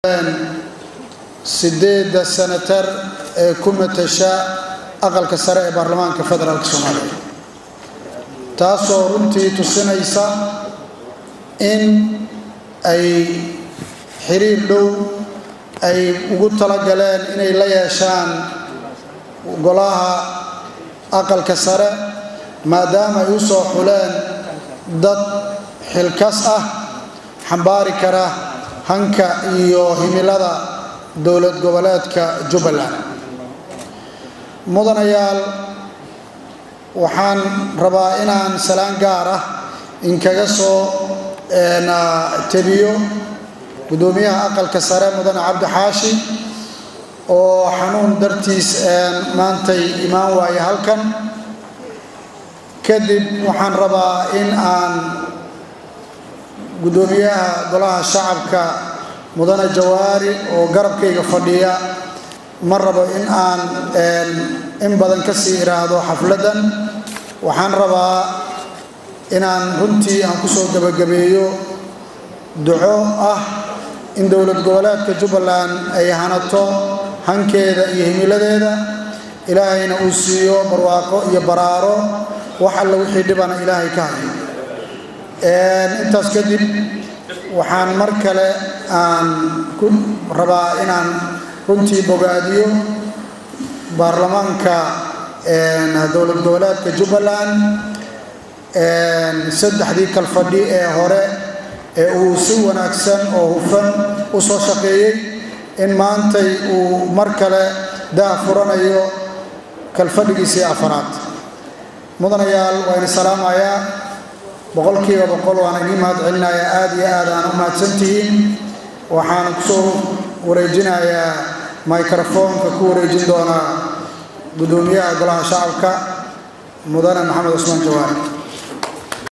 sideedda senatar ee ku matasha aqalka sare ee baarlamaanka federaalk soomaaliya taasoo runtii tusinaysa in ay xiriir dhow ay ugu talagaleen inay la yeeshaan golaha aqalka sare maadaama ay u soo xuleen dad xilkas ah xambaari kara hanka iyo himilada dowlad goboleedka jubbaland mudanayaal waxaan rabaa inaan salaan gaar ah inkaga soo tebiyo guddoomiyaha aqalka sare mudane cabdi xaashi oo xanuun dartiis maantay imaan waaye halkan kadib waxaan rabaa in aan guddoomiyaha golaha shacabka mudane jawaari oo garabkayga fadhiya ma rabo in aan in badan ka sii iraahdo xafladdan waxaan rabaa inaan runtii aan ku soo gebagabeeyo duco ah in dowlad goboleedka jubbaland ay hanato hankeeda iyo himiladeeda ilaahayna uu siiyo barwaaqo iyo baraaro wax alla wixii dhibana ilaahay ka hayo intaas kadib waxaan mar kale aan ku rabaa inaan runtii bogaadiyo baarlamaanka dowlad goboleedka jubbaland saddexdii kalfadhi ee hore ee uu si wanaagsan oo hufan u soo shaqeeyey in maantay uu mar kale daa furanayo kalfadhigiisii afaraad mudanayaal waa ini salaamayaa boqolkiiba boqol waan idiin mahad celinayaa aada iyo aad aan u mahadsantihiin waxaan kusoo wareejinayaa microfoonka ku wareejin doonaa guddoomiyaha golaha shacabka mudane maxamed cusmaan jawaari